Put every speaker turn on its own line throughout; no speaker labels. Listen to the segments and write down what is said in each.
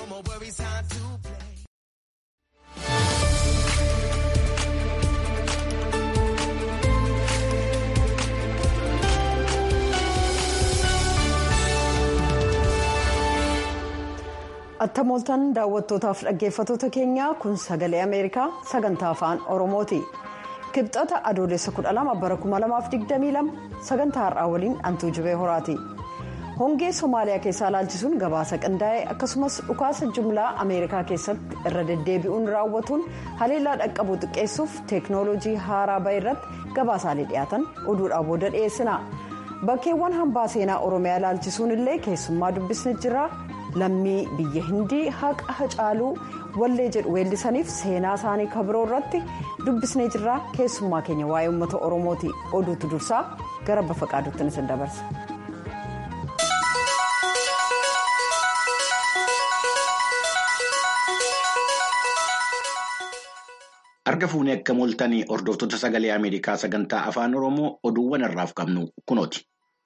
no more worries, time to play.
Attamooltan daawwattootaaf dhaggeeffattoota keenyaa kun sagalee Ameerikaa sagantaa afaan Oromooti. Kibxata adoolessa 12 bara 2022 sagantaa har'aa waliin antuu jibee horaati. Hongee Somaaliyaa keessaa ilaalchisuun gabaasa qindaa'e akkasumas dhukaasa jumlaa Ameerikaa keessatti irra deddeebi'uun raawwatuun haleellaa dhaqqabuu xiqqeessuuf teeknooloojii haaraa bahe irratti gabaasaalee dhiyaatan oduudhaa booda dhiyeessina. Bakkeewwan hambaa seenaa Oromiyaa ilaalchisuun illee keessummaa dubbisni jira. lammii biyya hindii haqa hacaaluu wallee jedhu weellisaniif seenaa isaanii kabiroo irratti dubbisnee jirra keessummaa keenya waa'ee uummata oromooti oduutu dursaa gara bafa qaaduutti isin dabarsa.
Arga fuunee akka mooltanii hordoftoota sagalee Ameerikaa sagantaa afaan Oromoo oduuwwan irraaf qabnu kunooti.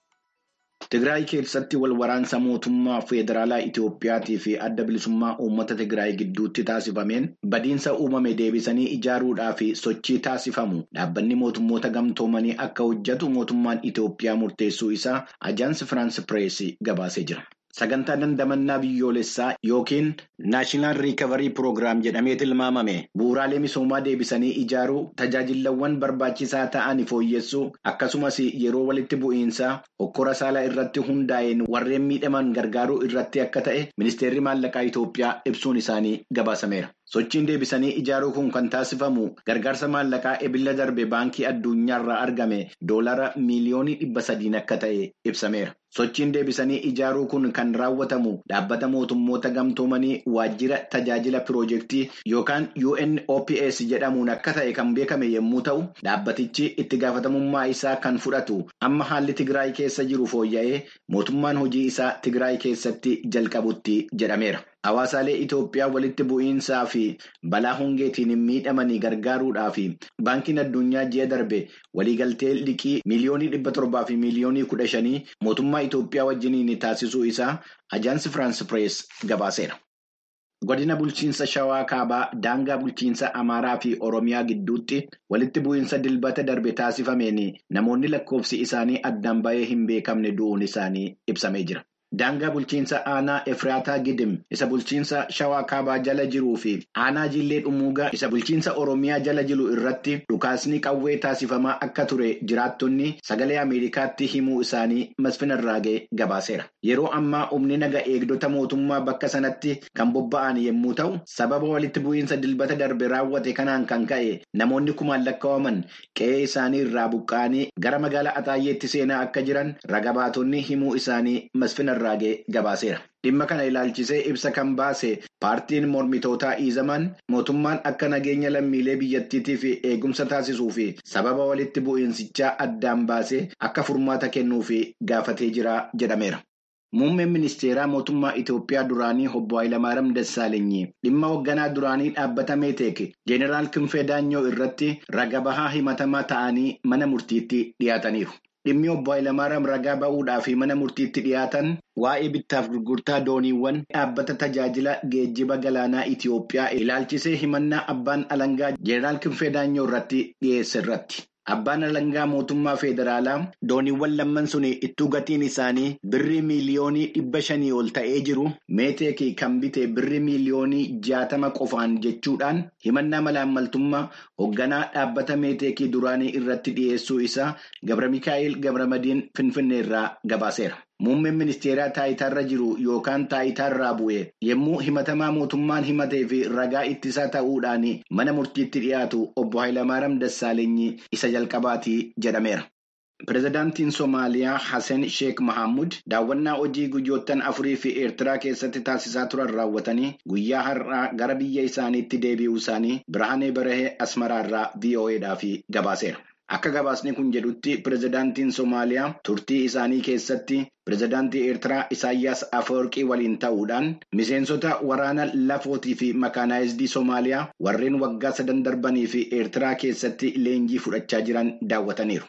Tigraay keessatti wal waraansa mootummaa federaalaa Itiyoophiyaatii fi adda bilisummaa uummata Tigraay gidduutti taasifameen badiinsa uumame deebisanii ijaaruudhaa fi sochii taasifamu dhaabbanni mootummoota gamtoomanii akka hojjetu mootummaan Itiyoophiyaa murteessuu isaa ajaansi Firaans Pireesii gabaasee jira. Sagantaa dandamannaa biyyoolessaa yookiin naashinaal riikavarii piroogiraam jedhamee tilmaamame bu'uuraalee misoomaa deebisanii ijaaruu tajaajilawwan barbaachisaa ta'an fooyyessuu akkasumas yeroo walitti bu'iinsaa hokkora saalaa irratti hundaa'een warreen miidhaman gargaaruu irratti akka ta'e ministeerri maallaqaa Itoophiyaa ibsuun isaanii gabaasameera. Sochiin deebisanii ijaaruu kun kan taasifamu gargaarsa maallaqaa ebila darbe baankii addunyaarraa argame doolara miiliyoonii dhibba sadiin akka ta'e ibsameera. Sochiin deebisanii ijaaruu kun kan raawwatamu dhaabbata mootummoota gamtoomanii waajjira tajaajila piroojeektii yookaan UNOPS jedhamuun akka ta'e kan beekame yommuu ta'u, dhaabbatichi itti gaafatamummaa isaa kan fudhatu amma haalli Tigraay keessa jiru fooyya'ee mootummaan hojii isaa Tigraay keessatti jalqabutti jedhameera. Hawaasaalee Itoophiyaa walitti bu'iinsaa fi balaa hongeetiin miidhamanii gargaaruudhaa fi baankiin addunyaa ji'a darbe waliigaltee liqii miiliyoonii dhibba torbaa fi miiliyoonii kudha shanii mootummaa Itoophiyaa wajjiniin taasisuu isaa ajaansi Firaans Pirees gabaaseera. Godina bulchiinsa Shawaa Kaabaa daangaa bulchiinsa Amaaraa fi Oromiyaa gidduutti walitti bu'iinsa dilbata darbe taasifameen namoonni lakkoofsi isaanii addaan bahee hin beekamne du'uun isaanii ibsamee jira. Daangaa bulchiinsa aanaa Efraataa Gidim isa bulchiinsa Shawaa Kaabaa jala jiruu fi aanaa Jillee Dhumuugaa isa bulchiinsa Oromiyaa jala jiru irratti dhukaasni qawwee taasifamaa akka ture jiraattonni sagalee Ameerikaatti himuu isaanii masfinarraagee gabaaseera. Yeroo ammaa humni naga eegdota mootummaa bakka sanatti kan bobba'an yommuu ta'u, sababa walitti bu'iinsa dilbata darbe raawwate kanaan kan ka'e namoonni kumaan lakkaa'aman qe'ee isaanii irraa buqqa'anii gara magaalaa Ataayyeetti seenaa akka jiran ragabaatonni himuu isaanii masfinarraagee. Raagee gabaaseera. Dhimma kana ilaalchisee ibsa kan baase paartiin mormitootaa Iizamaan mootummaan akka nageenya lammiilee biyyattiitiif eegumsa taasisuu fi sababa walitti bu'iinsichaa addaan baasee akka furmaata kennuuf gaafatee jira jedhameera. Muummeen ministeeraa mootummaa Itoophiyaa duraanii obbo Hayilamaariyaam Dassaalenyi dhimma hoogganaa duraanii dhaabbata Meeteek Jeeneraal Kinfee Daanyoo irratti raga bahaa himatamaa ta'anii mana murtiitti dhiyaataniiru. Dhimmi obbo Hayilamaariyaam ragaa ba'uudhaa fi mana murtiitti dhiyaatan waa'ee bittaaf gurgurtaa dooniiwwan dhaabbata tajaajila geejjiba galaanaa Itoophiyaa ilaalchisee himannaa abbaan alangaa Jeeneraal Kinfee Daanyoo irratti dhiyeesse irratti. Abbaan alangaa mootummaa federaalaa dooniiwwan lamman sun ittuu gatiin isaanii birrii miiliyoonii dhibba shanii ol ta'ee jiru meeteekii kan bite birrii miiliyoonii jaatama qofaan jechuudhaan himannaa malaammaltummaa hoogganaa dhaabbata meeteekii duraanii irratti dhiyeessuu isaa Gabra Mikaa'el Gabramadiin Finfinnee irraa gabaaseera. Muummeen ministeeraa taayitaarra jiru yookaan taayitaarraa bu'e yommuu himatamaa mootummaan himatee fi ragaa ittisaa ta'uudhaan mana murtiitti dhiyaatu obbo Hayilamaariyaam Dassaalenyi isa jalqabaatii jedhameera. Pireezidaantiin Somaaliyaa Hassan Sheek Mahammud daawwannaa hojii guyyoottan afurii fi Eertiraa keessatti taasisaa turan raawwatanii guyyaa har'aa gara biyya isaaniitti deebi'uu isaanii Birhaanee Barahee Asmaraarraa VOAdhaaf gabaaseera. Akka gabaasni kun jedhutti pireezidaantiin Somaaliyaa turtii isaanii keessatti pireezidaantii Eertiraa Isaayyaas Afeworqii waliin ta'uudhaan miseensota waraana lafootii fi makaanaayizidii Somaaliyaa warreen waggaa sadan darbanii fi Eertiraa keessatti leenjii fudhachaa jiran daawwataniiru.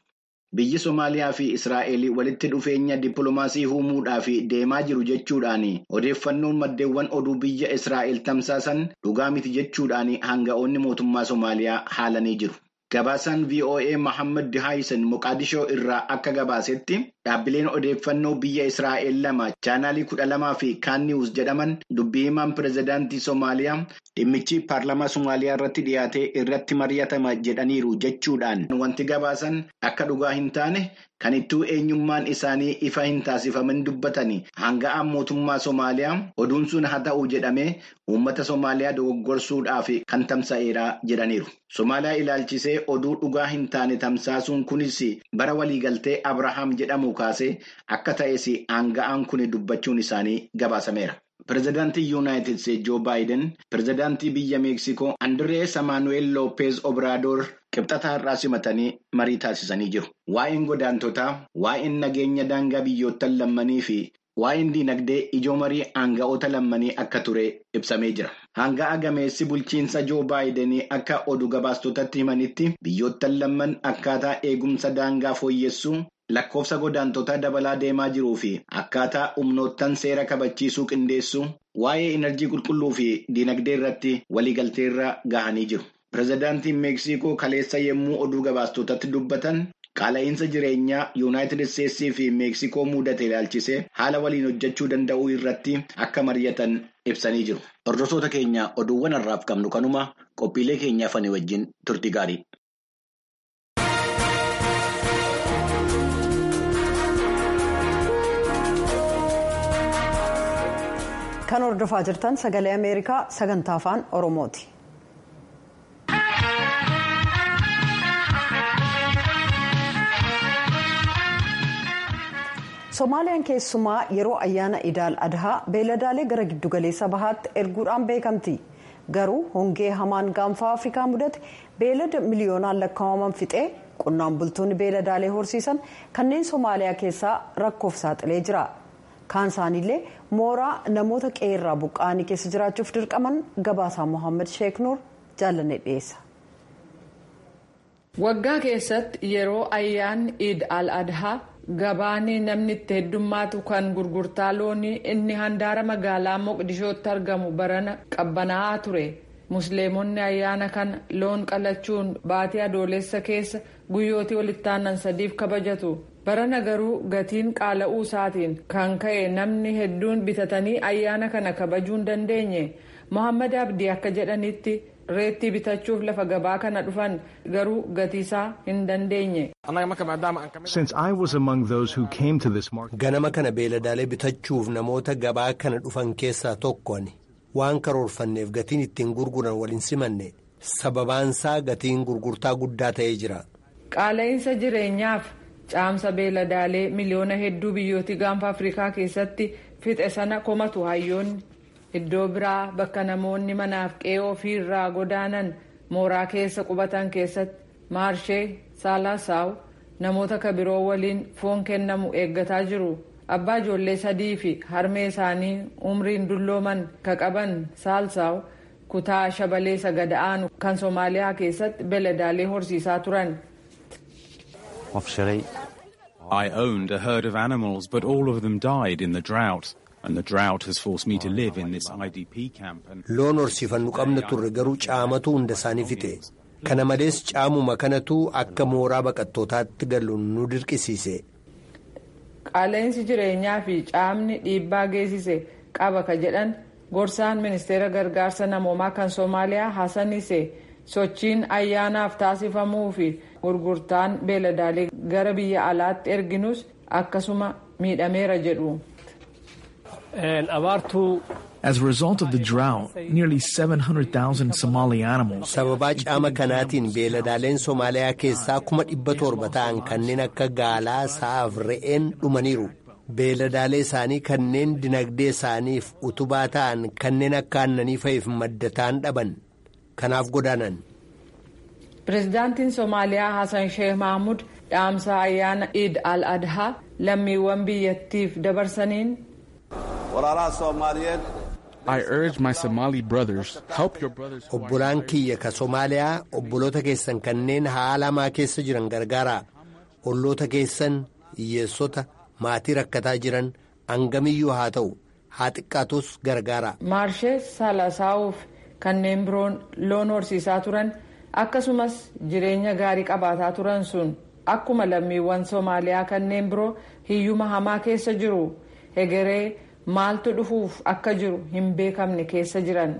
biyyi Somaaliyaa fi Israa'el walitti dhufeenya dippiloomaasii uumuudhaaf deemaa jiru jechuudhaan odeeffannoon maddeewwan oduu biyya Israa'el tamsaasan dhugaa miti jechuudhaan hanga'oonni mootummaa Somaaliyaa haalanii jiru. Gabaasaan VOA Mohaammed Dihaayisan Moqaadishoo irraa akka gabaasetti dhaabbileen odeeffannoo biyya Israa'el lama chaanaalii kudha lamaa fi kaan niwus jedhaman dubbii himaan pirezidaantii Somaaliyaa dhimmichi paarlamaa Somaaliyaa irratti dhiyaatee irratti mari'atama jedhaniiru jechuudhaan wanti gabaasan akka dhugaa hin taane kan ittuu eenyummaan isaanii ifa hin taasifamin dubbatanii hanga'aan mootummaa Somaaliyaa oduun sun haa ta'u jedhamee uummata Somaaliyaa dogoggorsuudhaaf kan tamsa'eera jedhaniiru. Somaaliyaa ilaalchisee oduu dhugaa hin taane tamsaasuun kunis bara waliigaltee Abrahaam jedhamu kaasee akka ta'es hanga'aan kun dubbachuun isaanii gabaasameera. Pireezidaantii Yuunaayitid Steetsi Joo Baayiden, pireezidaantii biyya Meeksikoo Andirees Amaanuweel Loopeez Obraadoor qibxata har'aa simatanii marii taasisanii jiru. Waa'een godaantotaa, waa'een nageenya daangaa biyyoottan lammanii fi waa'een diinagdee ijoo marii hanga'oota lammanii akka ture ibsamee jira. Hanga'a gameessi bulchiinsa Joo Baayiden akka oduu gabaastotatti himanitti biyyoottan lamman akkaataa eegumsa daangaa fooyyessuu. Lakkoofsa godaantotaa dabalaa deemaa jiruu fi akkaataa humnoottan seera kabachiisuu qindeessuu waa'ee enerjii qulqulluu fi diinagdee irratti waliigalteerra gahanii jiru. Pireezidaantiin Meeksikoo kaleessa yommuu oduu gabaastotatti dubbatan qaala'insa jireenyaa Yuunaayitid Isteetsii fi Meeksikoo mudate ilaalchisee haala waliin hojjechuu danda'uu irratti akka mari'atan ibsanii jiru. Hordoftoota keenya oduuwwan har'aaf qabnu kanuma qophiilee keenyaaf ani wajjin turtii gaarii.
Kan hordofaa jirtan sagalee Ameerikaa sagantaa afaan Oromooti. Somaaliyaan keessumaa yeroo ayyaana Idaal Adhaa beeladaalee gara giddugaleessa bahaatti erguudhaan beekamti. Garuu hongee hamaan gaanfa Afrikaa mudate beelada miliyoonaan lakkaa'aman fixee qonnaan bultoonni beeladaalee horsiisan kanneen Somaaliyaa keessaa rakkoof saaxilee jira. kaan isaaniillee mooraa namoota qeerraa buqqa'anii keessa jiraachuuf dirqaman gabaasaa mohaammed sheek nuur jaallanne dhiyeessa.
waggaa keessatti yeroo ayyaanni iid al adhaa gabaanii namni itti heddummaatu kan gurgurtaa loonii inni handaara magaalaa moqdishootti argamu barana qabbanaa'aa ture musliimonni ayyaana kana loon qalachuun baatii adoolessa keessa guyyootii walitti aanan sadiif kabajatu. barana garuu gatiin qaala'uu isaatiin kan ka'e namni hedduun bitatanii ayyaana kana kabajuu hin dandeenye mohammad abdii akka jedhanitti reettii bitachuuf lafa gabaa kana dhufan garuu gatiisaa hin dandeenye.
ganama kana beeladaalee bitachuuf namoota gabaa kana dhufan keessaa tokko ani waan karoorfanneef gatiin ittiin gurguran waliin simanne sababaansaa gatiin gurgurtaa guddaa ta'ee jira.
qaala'insa jireenyaaf. caamsa beeladaalee miliyoona hedduu biyyootii gaanfa afrikaa keessatti fixe sana komatu hayyoonni iddoo biraa bakka namoonni manaaf qe'ee ofii irraa godaanan mooraa keessa qubatan keessatti maarshee saalaasaw namoota kabiroo waliin foon kennamu eeggataa jiru abbaa ijoollee sadii fi harmee isaanii umriin dullooman ka qaban saalsaaw kutaa shabalee sagada'aanu kan soomaaliyaa keessatti beeladaalee horsiisaa turan.
I owned a herd of animals, but all of them died in the drought. And the drought has forced me to live in this IDP camp.
Loon horsiifannu qabna turre garuu caamatu hunda isaanii fixe. Kana malees caamuma kanatu akka mooraa baqattootaatti galu nu dirqisiise.
Qaala'insi jireenyaa fi caamni dhiibbaa geessise qaba ka jedhan gorsaan ministeera gargaarsa namoomaa kan Soomaaliyaa Hasanise sochiin ayyaanaaf taasifamuu fi gurgurtaan beeladaalee gara biyya alaatti erginus akkasuma miidhameera jedhu.
As a result of the drought, nearly 700,000 Somali animals.
Sababaa caama kanaatiin beeladaaleen Somaaliyaa keessaa kuma dhibba torba ta'an kanneen akka gaalaa sa'aaf re'een dhumaniiru. Beeladaalee isaanii kanneen dinagdee isaaniif utubaa ta'an kanneen akka aannanii fa'iif madda ta'an dhaban. Kanaaf godaanan.
Pireezidaantiin Somaaliyaa Hassan Sheikh Mahmud dhaamsa ayyaana Eid al-Adhaa lammiiwwan biyyattiif dabarsaniin.
I urge my Somali brothers, help your brothers.
Obbolaan kiyya ka Somaaliyaa obboloota keessan kanneen haala hamaa keessa jiran gargaara. olloota keessan hiyyeessota maatii rakkataa jiran hangamiyyuu haa ta'u haa xiqqaatus gargaara.
Maarshee Saalasaawuuf kanneen biroon loon horsiisaa turan akkasumas jireenya gaarii qabaataa turan sun akkuma lammiiwwan Soomaaliyaa kanneen biroo hiyyuma hamaa keessa jiru hegeree maaltu dhufuuf akka jiru hin beekamne keessa jiran.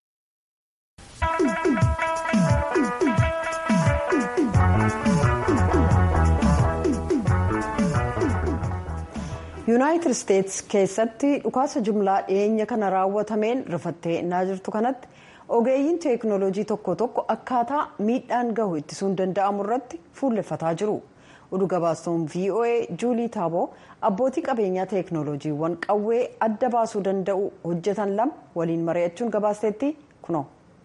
yuunaayitid isteetsi keessatti dhukaasa jumlaa dhiyeenya kana raawwatameen rifattee innaa jirtu kanatti ogeeyyiin teeknooloojii tokko tokko akkaataa miidhaan gahu ittisuun danda'amu irratti fuulleffataa jiru oduu gabaastuun voa juulii taaboo abbootii qabeenyaa teeknooloojiiwwan qawwee adda baasuu danda'u hojjetan lama waliin mari'achuun gabaasteetti kunoo.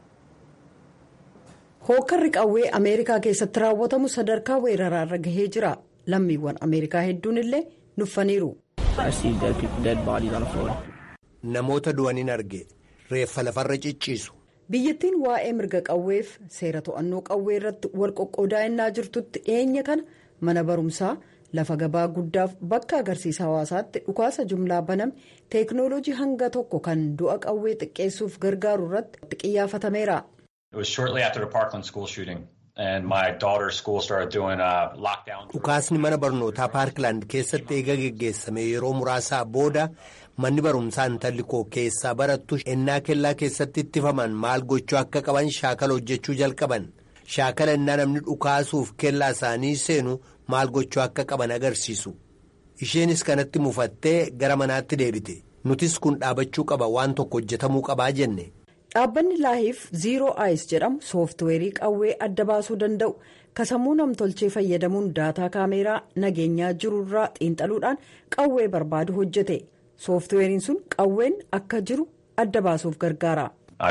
hookkarri qawwee ameerikaa keessatti raawwatamu sadarkaa weeraraarra gahee jira lammiiwwan ameerikaa hedduun illee nuffaniiru.
Namoota du'aniin arge reeffa lafarra cicciisu.
biyyattiin waa'ee mirga qawweef seera to'annoo qawwee irratti wal qoqqoodaa'inaa jirtutti dhiyeenya kana mana barumsaa lafa gabaa guddaaf bakka agarsiisa hawaasaatti dhukaasa jumlaa baname teeknooloojii hanga tokko kan du'a qawwee xiqqeessuuf gargaaru irratti xiyyaafatameera.
Dhukaasni mana barnootaa paarkilaand keessatti eega geggeessame yeroo muraasaa booda manni barumsaa intalli koo keessaa barattu ennaa kellaa keessatti ittifaman maal gochuu akka qaban shaakala hojjechuu jalqaban shaakala ennaa namni dhukaasuuf kellaa isaanii seenu maal gochuu akka qaban agarsiisu isheenis kanatti mufattee gara manaatti deebite nutis kun dhaabachuu qaba waan tokko hojjetamuu qabaa jenne.
dhaabbanni laahiif ziiroo aayis jedhamu sooftiweerii qawwee adda baasuu danda'u kasammuu namtolchee fayyadamuun daataa kaameeraa nageenyaa jirurraa xiinxaluudhaan qawwee barbaadu hojjete sooftiweeriin sun qawween akka jiru adda baasuuf gargaara.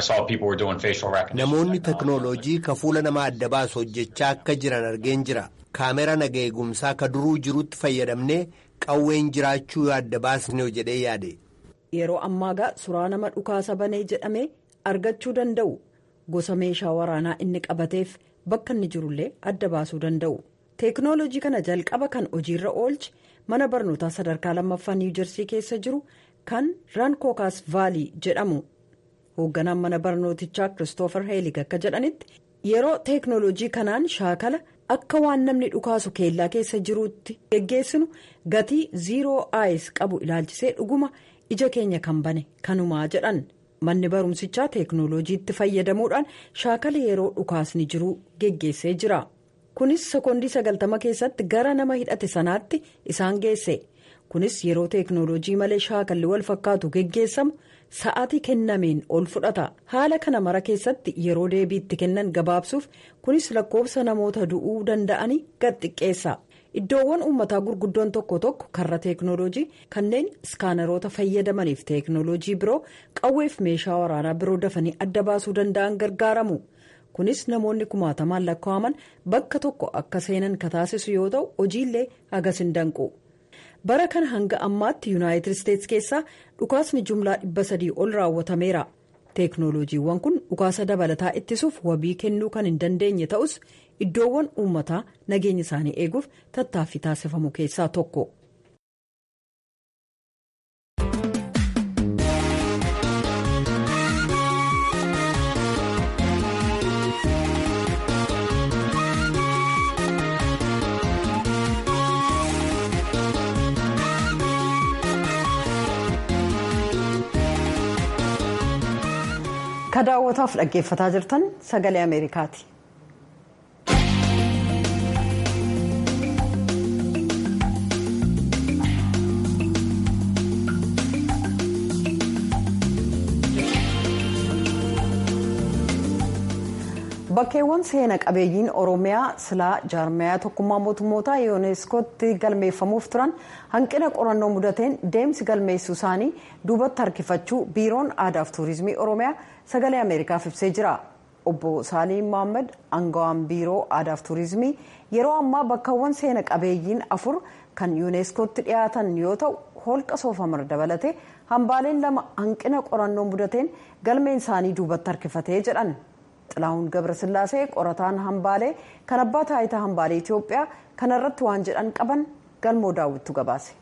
namoonni teknooloojii ka fuula namaa adda baasu hojjechaa akka jiran argeen jira kaameraa naga eegumsaa ka duruu jirutti fayyadamnee qawween jiraachuu adda baasnee jedhee yaade.
yeroo ammaagaa suuraa nama dhukaasa banee jedhamee. argachuu danda'u gosa meeshaa waraanaa inni qabateef bakka inni jirullee adda baasuu danda'u teeknooloojii kana jalqaba kan hojiirra oolche mana barnootaa sadarkaa lammaffaa niiwujersii keessa jiru kan rankookaas vaalii jedhamu hoogganaan mana barnootichaa kiristoofer heelig akka jedhanitti yeroo teeknooloojii kanaan shaakala akka waan namni dhukaasu keellaa keessa jiruutti geggeessinu gatii ziiroo aayis qabu ilaalchisee dhuguma ija keenya kan bane kanumaa jedhan. manni barumsichaa teeknooloojiitti fayyadamuudhaan shaakala yeroo dhukaasni jiruu geggeessee jira kunis sekoondii sagaltama keessatti gara nama hidhate sanaatti isaan geesse kunis yeroo teeknooloojii malee shaakalli wal fakkaatu geggeessamu sa'aatii kennameen ol fudhata haala kana mara keessatti yeroo deebiitti kennan gabaabsuuf kunis lakkoofsa namoota du'uu danda'anii gad xiqqeessa. iddoowwan uummataa gurguddoon tokko tokko karra teeknooloojii kanneen iskaanaroota fayyadamaniif teeknooloojii biroo qawweef meeshaa waraanaa biroo dafanii adda baasuu danda'an gargaaramu kunis namoonni kumaatamaan lakkaa'aman bakka tokko akka seenan ka taasisu yoo ta'u hojiillee hagas hin danqu bara kana hanga ammaatti yuunaayitid isteetsi keessaa dhukaasni jumlaa dhibba sadii ol raawwatameera teeknooloojiiwwan kun dhukaasa dabalataa ittisuuf wabii kennuu kan hin dandeenye ta'us iddoowwan uummataa nageenya isaanii eeguuf tattaaffii taasifamu keessaa tokko. ka daawwataaf dhaggeeffataa jirtan sagalee ameerikaati. bakkeewwan seena qabeeyyiin oromiyaa silaa jaarmayaa tokkummaa mootummootaa yuuneeskootti galmeeffamuuf turan hanqina qorannoo mudateen deemsi galmeessuu isaanii duubatti harkifachuu biiroon aadaaf tuurizimii oromiyaa sagalee ameerikaaf ibsee jira obbo saaliin mohaammed aangawaan biiroo aadaaf tuurizimii yeroo ammaa bakkawwan seena qabeeyyiin afur kan yuuneeskootti dhiyaatan yoo ta'u holqa soofamar dabalatee hambaaleen lama hanqina qorannoo mudateen galmeen isaanii duubatti harkifatee jedhan. xilahuun gabrasillaasee qorataan hambaalee kan abbaa taayitaa hambaalee itiyoophiyaa kanarratti waan jedhan qaban galmoo daawwittu gabaase.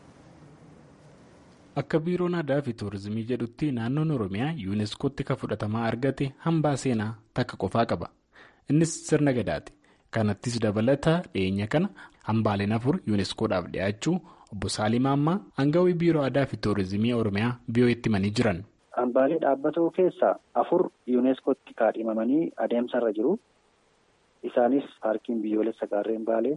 akka biiroon aadaa fi tuurizimii jedhutti naannoon oromiyaa yuuneeskootti kan fudhatamaa argate hambaa seenaa takka qofaa qaba innis sirna gadaati kanattis dabalata dhiyeenya kana hambaaleen afur yuuneeskoodhaaf dhiyaachuu obbo Saalim Ammaa aangawii biiroo aadaa fi tuurizimii oromiyaa biyyoo itti himanii jiran.
Hambaalee dhaabbatoo keessaa afur yuuneeskootti kaadhimamanii adeemsarra jiru. Isaanis paarkiin biyyoolessa gaarreen baalee,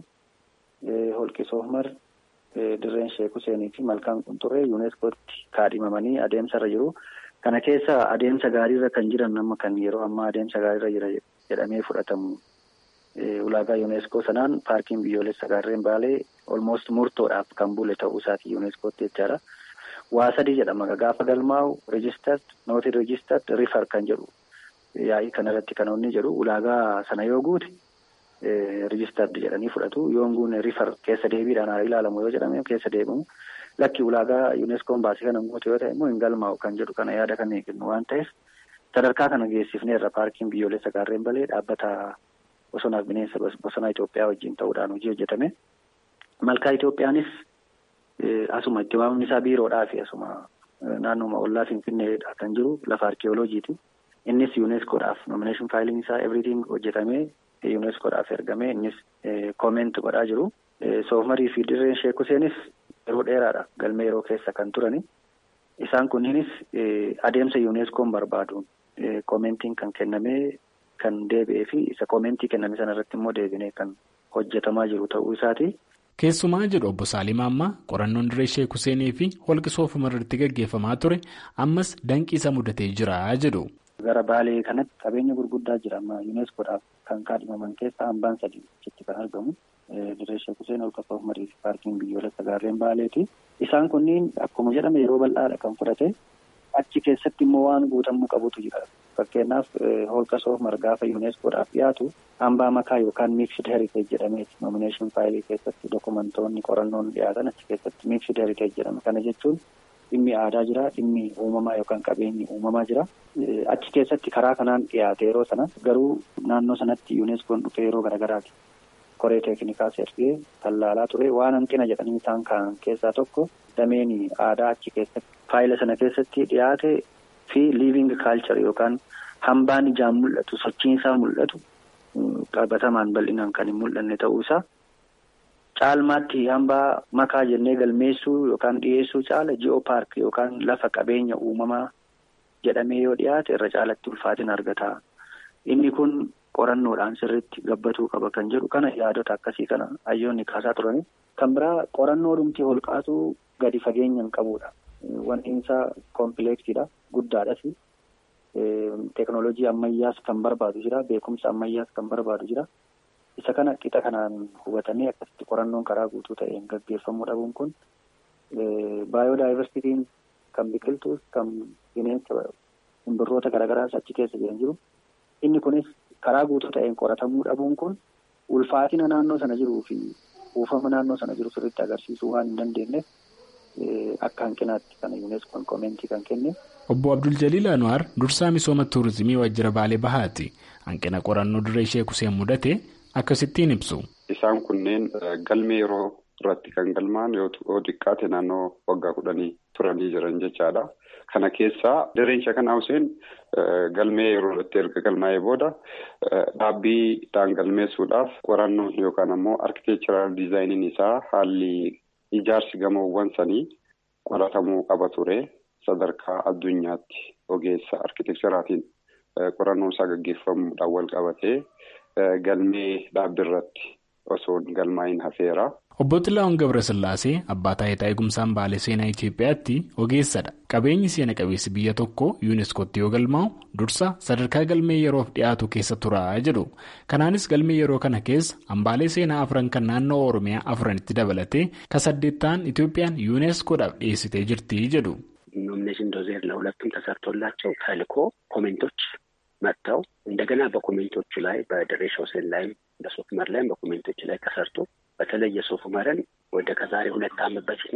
holqi soofmar, dirreen sheek Huseenii fi malkaan qunxurree yuuneeskootti kaadhimamanii adeemsarra jiru. Kana keessa adeemsa gaariirra kan jiran amma kan yeroo ammaa adeemsa gaariirra jira jedhamee fudhatamu. Ulaagaa yuuneeskoo sanaan paarkiin biyyoolessa gaarreen baalee olmoost murtoodhaaf kan bule ta'uu isaati yuuneeskootti jechaadha. Waa sadii jedhama gaafa galmaa'u reejistart nooti reejistart rifar kan jedhu yaa'ii kanarratti kan inni jedhu ulaagaa sana yoo guute reejistart jedhanii fudhatu yoon guune rifar keessa deebiidhaan haa ilaalamu yoo jedhame keessa deebimu lakki ulaagaa yuuneskoon baasii kana guute yoo ta'e immoo hin galmaa'u kan jedhu kana yaada kan eegnu waan ta'eef sadarkaa kana geessifneerra paarkiin biyyoolessa gaarreen balee dhaabbata bosonaaf bineensa bosonaa Itoophiyaa wajjin ta'uudhaan hojii hojjetame. Malkaa Itoophiyaanis asuma itti waamni isaa biiroodhaa fi asuma naannoma ollaa Finfinneedha kan jiru lafa arkeeoloojiiti. Innis yuuneskoodhaaf nomineeshin faayiliin isaa everything hojjetamee yuuneskoodhaaf ergamee innis kooment godhaa jiru. Soofmarii fi dirreen Sheek Huseenis yeroo dheeraadha galmee yeroo keessa kan turani. Isaan kunniinis adeemsa yuuneskoon barbaaduun koomentiin kan kennamee kan deebi'ee fi isa koomentii kenname sana irratti immoo deebinee kan hojjetamaa jiru ta'uu isaati.
Keessumaa jedhu obbo Saalim Ammaa qorannoon dirree Sheek Huseenii fi holqi soofumar irratti gaggeeffamaa ture ammas danqii isa mudatee jira jedhu.
Gara baalee kanatti qabeenya gurguddaa jira amma yuuneskoodhaaf kan kaadhimaman keessaa hambaan sadii achitti kan argamu. Dirree Sheek Huseen holqa soofumarii fi paarkiin biyyoolessa gaarreen baaleeti. Isaan kunniin akkuma jedhame yeroo bal'aadha kan fudhate achi keessatti immoo waan guutamuu qabutu jira. Fakkeenyaaf holqa soofumar gaafa yuuneskoodhaaf dhiyaatu hambaa makaa yookaan miiksid heriteej jedhameeti nomineeshin faayilii keessatti dokumentoonni qorannoon dhiyaatan achi keessatti miiksid heriteej jedhama. Kana jechuun dhimmi aadaa jira, dhimmi uumamaa yookaan qabeenyi uumamaa jira. Achi keessatti karaa kanaan dhiyaate yeroo sana garuu naannoo sanatti yuuneskoon dhufee yeroo garaagaraati. Koree teeknikaas ergee tallaalaa ture waan hanqina jedhanii isaan ka'an keessaa tokko dameen aadaa achi keessatti faayila sana keessatti dhiyaate fi liiving kaalchar yookaan hambaan ijaan mul'atu sochiin isaa mul'atu qabatamaan bal'inaan kan hin mul'anne ta'uu isaa caalmaatti hambaa makaa jennee galmeessuu yookaan dhiyeessuu caala ji'oo paark yookaan lafa qabeenya uumamaa jedhamee yoo dhiyaate irra caalatti ulfaatina argata. Inni kun qorannoodhaan sirriitti gabbatuu qaba kan jedhu kana yaadota akkasii kana hayyoonni kaasaa turani. Kan biraa qorannoo dhumtii holqaatu gadi fageenyaan qabudha. Wanti isaa kompileeksiidha guddaadhas. Teeknooloojii ammayyaas kan barbaadu jira beekumsa ammayyaas kan barbaadu jira. Isa kana qixa kanaan hubatanii akkasitti qorannoon karaa guutuu ta'een gaggeeffamuu dhabuun kun baayodaayivarsiitiin kan biqiltuus kan bineensa simbirroota garaagaraas achi keessa jiran jiru. Inni kunis karaa guutuu ta'een qoratamuu dhabuun kun ulfaatina naannoo sana jiruu fi buufama naannoo sana jiru sirriitti agarsiisuu waan hin dandeenyeef akka hanqinaatti kana yuuneskoon koomentii kan kenne.
Obbo Abdul Jaliil Anwaar dursaa misooma tuurizimii Waajjira Baalee Bahaati. Hanqina qorannoo dirree Sheek Huseen mudate akkasittiin ibsu.
Isaan kunneen galmee yeroo irratti kan galmaan yoo xiqqaate naannoo waggaa kudhanii turanii jiran jechaadha. Kana keessaa dirreen Sheek Huseen galmee yeroo irratti erga galmaa'ee booda dhaabbiidhaan galmeessuudhaaf qorannoon yookaan ammoo arkiteekcharaal diizaayiniin isaa haalli ijaarsi gamoowwan sanii qoratamuu qaba ture. Sadarkaa addunyaatti ogeessa arkiteekcharaatiin qorannoon isaa gaggeeffamuudhaan wal qabatee galmee dhaabbiirratti osoo galmaa'in hafeera.
Obbo Xilaa'oon Gabrasillaasee abbaa taayitaa eegumsaan baalee seenaa Itoophiyaatti ogeessadha. Qabeenyi seena qabeessi biyya tokkoo yuuneeskootti yoo galmaa'u dursa sadarkaa galmee yeroof dhiyaatu keessa tura jedhu. Kanaanis galmee yeroo kana keessa hambaalee seenaa afran kan naannoo Oromiyaa afranitti dabalatee ka saddeettaan Itoophiyaan yuuneeskoodhaaf dhiyeessitee jirti jedhu.
ኖሚኔሽን ዶዜር ለሁለቱም ተሰርቶላቸው ተልኮ ኮሜንቶች መጥተው እንደገና በኮሜንቶቹ ላይ በድሬ ሾሴን ላይም በሶፍመር ላይም በኮሜንቶቹ ላይ ተሰርቶ በተለይ የሶፍመርን ወደ ከዛሬ ሁለት ዓመት በፊት ነው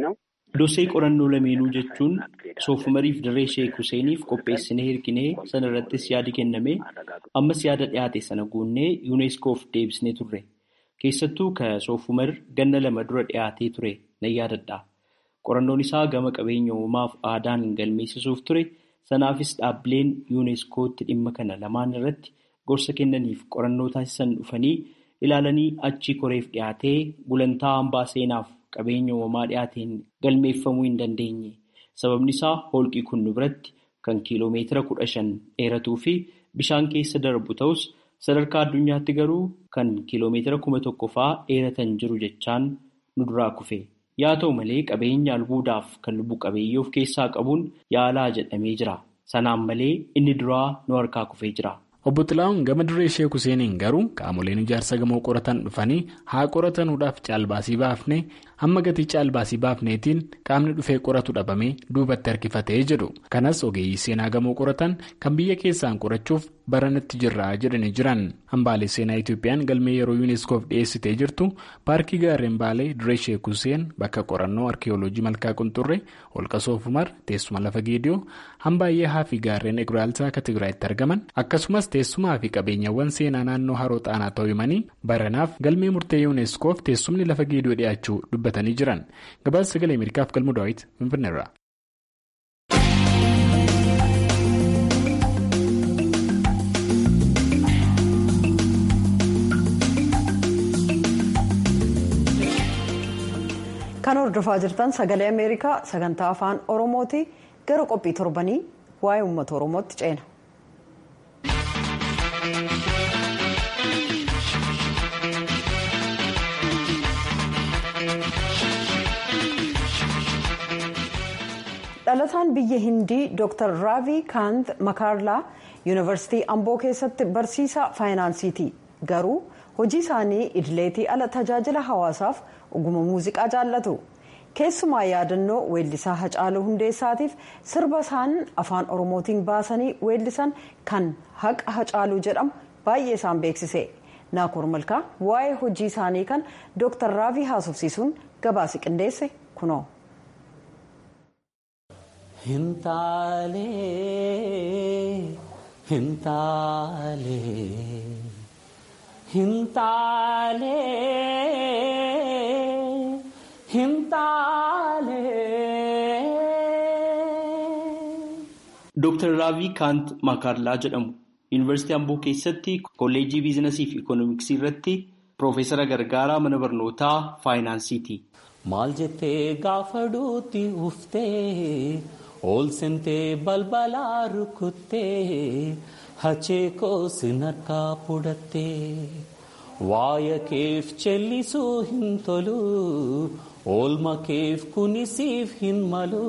Dosee qorannoo lameenuu jechuun soofumariif dirree sheek Huseeniif qopheessinee hirkinee sana irrattis yaadi kenname ammas yaada dhiyaate sana guunnee yuuneeskoof deebisnee turre. Keessattuu ka soofumar ganna lama dura dhiyaatee ture nan yaadadha. Qorannoon isaa gama qabeenya uumaaf aadaan galmeessisuuf ture. Sanaafis dhaabbileen yuuneeskootti dhimma kana lamaan irratti gorsa kennaniif qorannoo taasisan dhufanii ilaalanii achi koreef dhiyaatee gulantaa hambaa seenaaf qabeenya uumamaa dhiyaateen galmeeffamuu hin dandeenye. Sababni isaa holqii kun nu biratti kan kiiloomeetira kudha shan dheeratuu fi bishaan keessa darbu ta'us sadarkaa addunyaatti garuu kan kiiloomeetira kuma tokko fa'aa dheeratan jiru jechaan nu duraa kufe. Yaa ta'u malee qabeenya albuudaaf kan lubbu qabeeyyii of keessaa qabuun yaalaa jedhamee jira. Sanaan malee inni duraa nu harkaa kufee jira.
Obbo Xilaa'uun gama dirree Sheek Huseeniin garuu qaamoleen ijaarsa gamoo qoratan dhufanii haa qoratanuudhaaf caalbaasii baafne hamma gatii caalbaasii baafneetiin qaamni dhufee qoratu dhabamee duubatti harkifatee jedhu. Kanas ogeeyyii seenaa gamoo qoratan kan biyya keessaan qorachuuf baranatti jirra jedhanii jiran. Hambaalee seenaa Itoophiyaan galmee yeroo yuuneeskoof dhiyeessitee jirtu paarkii gaarreen baalee dirree Sheek Huseen bakka qorannoo arkiyooloojii malkaa qunxurree holqa soofumar teessuma lafa geediyoo hambaayyee haa fi gaarreen eguraaltaa akka Tigraayitti argaman akkasumas teessumaa fi qabeenyawwan seenaa naannoo haroo xaanaa ta'uu himanii baranaaf galmee murtee yuuneeskoof teessumni lafa geediyoo dhiyaachuu dubbatanii jiran gabaasa sagalee ameerikaaf galmu daawit finfinneerra.
kan hordofaa jirtan sagalee ameerikaa sagantaa afaan oromooti gara qophii torbanii waa'ee uummata oromootti ceena. dhalataan biyya hindii dr raavii kaant makaarlaa yuunivarsiitii amboo keessatti barsiisaa faayinaansiiti garuu hojii isaanii idileetii ala tajaajila hawaasaaf oguma muuziqaa jaallatu keessumaa yaadannoo weellisaa hacaaluu hundeessaatiif sirba isaan afaan oromootiin baasanii weellisan kan haqa hacaaluu jedhamu baay'ee isaan beeksise naakoor malkaa waa'ee hojii isaanii kan dr raavii haasofsiisuun gabaasi qindeesse kunoo.
Hintaalee hintaalee hintaalee hintaalee.
Dooktar Raavii Kaant Makaarlaa jedhamu Yuunivarsiitii Amboo keessatti kolleejjii biizinasii fi ikoonomiksii irratti Piroofeesara Gargaaraa mana barnootaa faayinaansiiti.
Maal jettee gaafa duuti uftee ol seentee balbalaa rukuttee hachee koosin harkaa fudhattee waaya keef chellisuu hin tolu oolma keef kunisiif hin malu.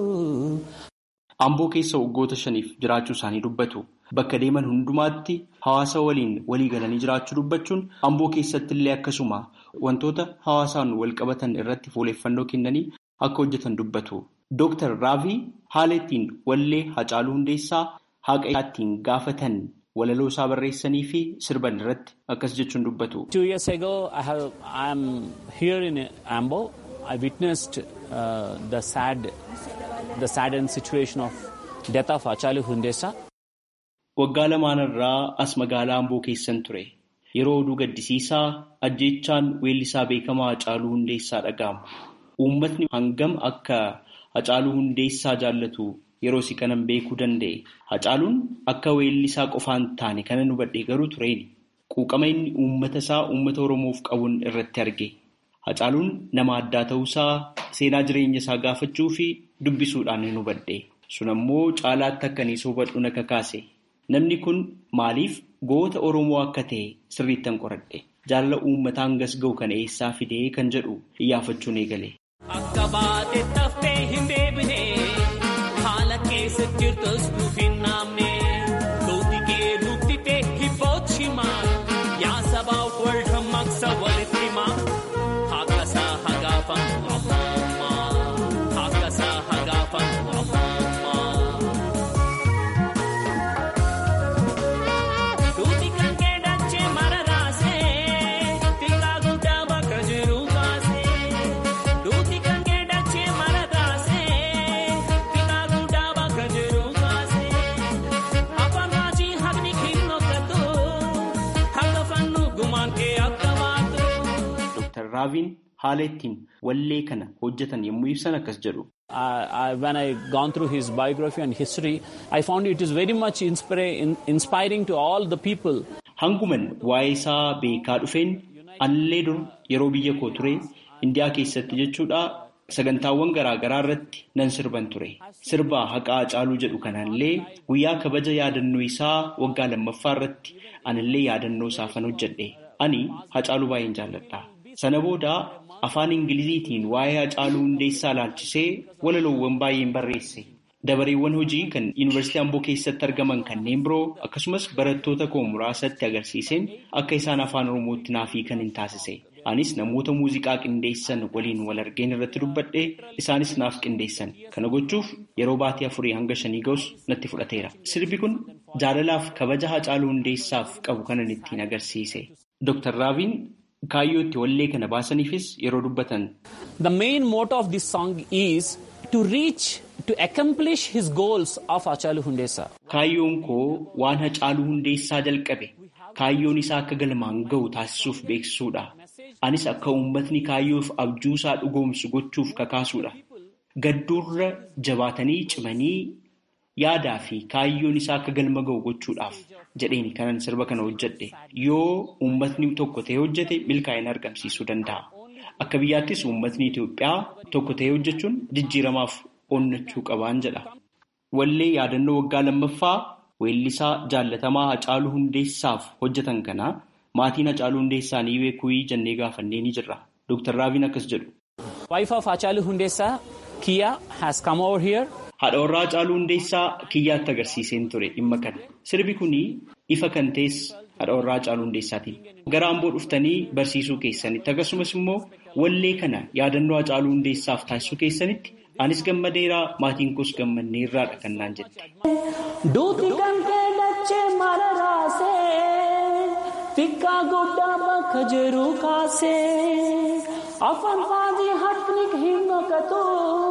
Amboo keessa waggoota shaniif jiraachuu isaanii dubbatu. Bakka deeman hundumaatti hawaasa waliin walii galanii jiraachuu dubbachuun amboo keessatti illee akkasuma wantoota hawaasaan wal qabatan irratti fuuleeffannoo kennanii akka hojjetan dubbatu. Dooktar Raavii haala ittiin wallee Hacaaluu Hundeessaa haqa ittiin gaafatan walaloo isaa barreessanii fi sirban irratti akkas jechuun dubbatu.
Two years ago I have I am here in Ambo. I witnessed uh, the sad the saddened situation of death of Hacaaluu Hundeessaa.
Waggaa lamaanirraa as magaalaa Amboo keessan ture. Yeroo oduu gaddisiisaa ajjeechaan weellisaa beekamaa Hacaaluu Hundeessaa dhaga'ama. Uummatni hangam akka Hacaaluu Hundeessaa jaallatu yeroo si kanan beekuu danda'e. Hacaaluun akka weellisaa qofaan taane kana hubadhe garuu tureeni. Quuqama inni uummata isaa uummata Oromoof qabuun irratti arge. Hacaaluun nama addaa ta'uusaa seenaa jireenya isaa gaafachuu fi dubbisuudhaan hin hubadhe. Sun ammoo caalaatti akka inni hubadhu na kakaase. Namni kun maaliif goota Oromoo akka ta'e sirriittan qoradhe. Jaalala uummataa hangas ga'u kana eessaa fidee kan jedhu iyyaafachuun eegale.
Akka baate taftee hin deebine haala keessa jirtus nuuf hin naamne duuti kee nutti ta'e hibbooti himaa yaa sabaaf wal hammaqsa walitti himaa haqa isaa hagaafan ammaa haqa isaa hagaafan ammaa. Duuti kan kee dachee mara raasee xiqqaa guddaa bakka jiru baasee duuti kan kee dachee mara raasee.
Raaviin haala ittiin wallee kana hojjetan yommuu ibsan akkas jedhu.
when I gone through his biography and history, I found it is very much inspiring to all the people.
Hanguman waa'ee isaa beekaa dhufeen anillee dur yeroo biyya koo ture Indiyaa keessatti jechuudha sagantaawwan garaagaraa irratti nan sirban ture. Sirba haqaa Hacaaluu jedhu kanallee guyyaa kabaja yaadannoo isaa waggaa lammaffaa irratti anillee yaadannoo isaafan hojjedhe. Ani Hacaaluu baay'een jaalladha. Sana booda afaan Ingiliziitiin waa'ee Hacaaluu Hundeessaa ilaalchisee walaloowwan baay'een barreesse. Dabareewwan hojii kan Yuunivarsiitii Amboo keessatti argaman kanneen biroo akkasumas barattoota koo muraasatti agarsiiseen akka isaan afaan Oromootti naaf hiikan hin taasise. Anis namoota muuziqaa qindeessan waliin wal argeen irratti dubbadhee isaanis naaf qindeessan. Kana gochuuf yeroo baatii afurii hanga shanii ga'us natti fudhateera. Sirbi kun jaalalaaf kabaja Hacaaluu Hundeessaaf qabu kanan ittiin agarsiise. Dr. Raaviin kaayyoo itti wallee kana baasaniifis yeroo dubbatan.
The main motto of this song is to reach to accomplish his goals of Hacaaluu Hundeessaa.
Kaayyoon koo waan Hacaaluu Hundeessaa jalqabe kaayyoon isaa akka galmaan ga'u taasisuuf beeksisuudha. Anis akka uummatni kaayyoof abjuusaa dhugoomsu gochuuf kakaasuudha. Gadduurra jabaatanii cimanii yaadaa fi kaayyoon isaa akka galma ga'u gochuudhaaf jedheeni kanan sirba kana hojjedhe. Yoo uummatni tokko ta'ee hojjete milkaa'ina argamsiisuu danda'a. Akka biyyaattis uummatni Itoophiyaa tokko ta'ee hojjechuun jijjiiramaaf onnachuu qabaan jedha. Wallee yaadannoo waggaa lammaffaa weellisaa jaallatamaa Hacaaluu Hundeessaaf hojjetan kana maatiin Hacaaluu Hundeessaa ni beekuu jennee gaafannee ni jirra. Dr. Raaviin akkas jedhu.
Wife of Hacaaluu Hundeessaa Kiya has come over here.
Haadha warraa Hacaaluu Hundeessaa kiyyaatti agarsiiseen ture dhimma kana. Sirbi kuni ifa kan ta'es haadha warraa Hacaaluu Hundeessaatiin. Gara Amboo dhuftanii barsiisuu keessanitti akkasumas immoo wallee kana yaadannoo Hacaaluu Hundeessaaf taasisuu keessanitti anis gammadeeraa maatiin koos gammanneerraadha kan naan jette.
Duuti kan kee dachee mara raasee xiqqaa guddaa bakka jiru kaasee afaan faadii harkni hin naqatu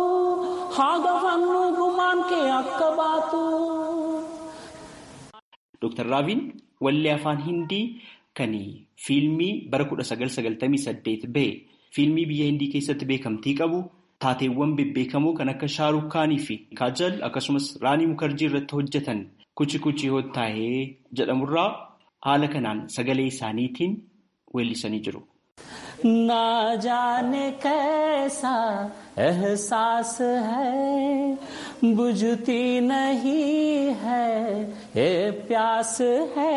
haga fannoo gumaan kee akka baatu.
Dr. Raaviin wallee afaan Hindii kan fiilmii bara 1998 bahe fiilmii biyya Hindii keessatti beekamtii qabu taateewwan bebbeekamoo kan akka Shaarukh Kaanii fi Kaajal akkasumas Raanii Mukarjii irratti hojjetan kuchi kuchi hottaa'ee jedhamurraa haala kanaan sagalee isaaniitiin weellisanii jiru.
ना जाने कैसा एहसास है बुझती नहीं है ये प्यास है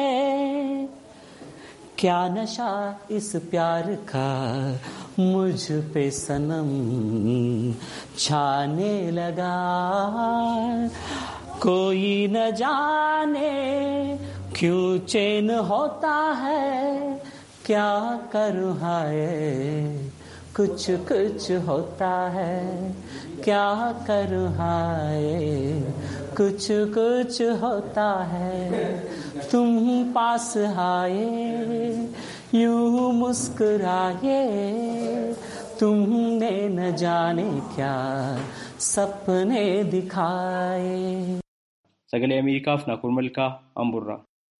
क्या नशा इस प्यार का मुझ पे सनम छाने लगा कोई न जाने क्यों चैन होता है क्या करूँ हाय कुछ कुछ होता है क्या करूँ हाय कुछ कुछ होता है तुम पास आए यूं मुस्कुराए तुमने न जाने क्या सपने दिखाए
Sagalee Ameerikaaf Naakur Malkaa Amburraa.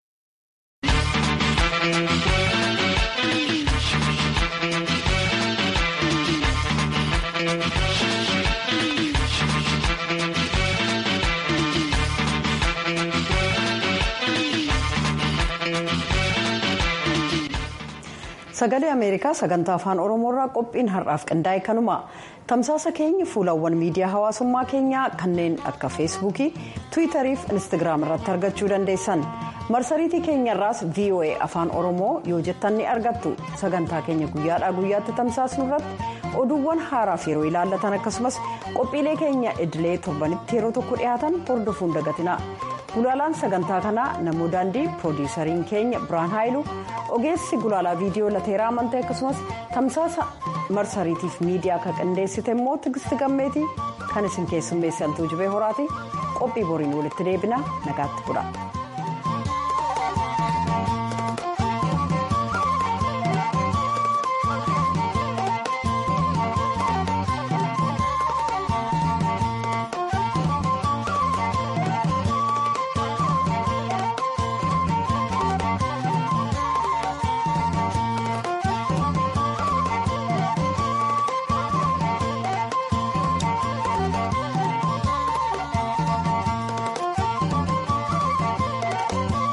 sagalee ameerikaa sagantaa afaan oromoorraa qophiin har'aaf qindaa'e kanuma tamsaasa keenya fuulawwan miidiyaa hawaasummaa keenyaa kanneen akka feesbuukii tiwiitarii fi instagiraam irratti argachuu dandeessan marsariitii keenyarraas voa afaan oromoo yoo jettan ni argattu sagantaa keenya guyyaadhaa guyyaatti tamsaasnu irratti oduuwwan haaraaf yeroo ilaallatan akkasumas qophiilee keenya idilee torbanitti yeroo tokko dhiyaatan hordofuun dagatina. gulaalaan sagantaa kanaa namuu daandii piroodiisariin keenya biraan haayilu ogeessi gulaalaa viidiyoo lateeraa amantee akkasumas tamsaasa marsariitiif miidiyaa kan qindeessite immoo tigisti gammeetii kan isin keessummeessantuu jibee horaati qophii boriin walitti deebina nagaatti bula.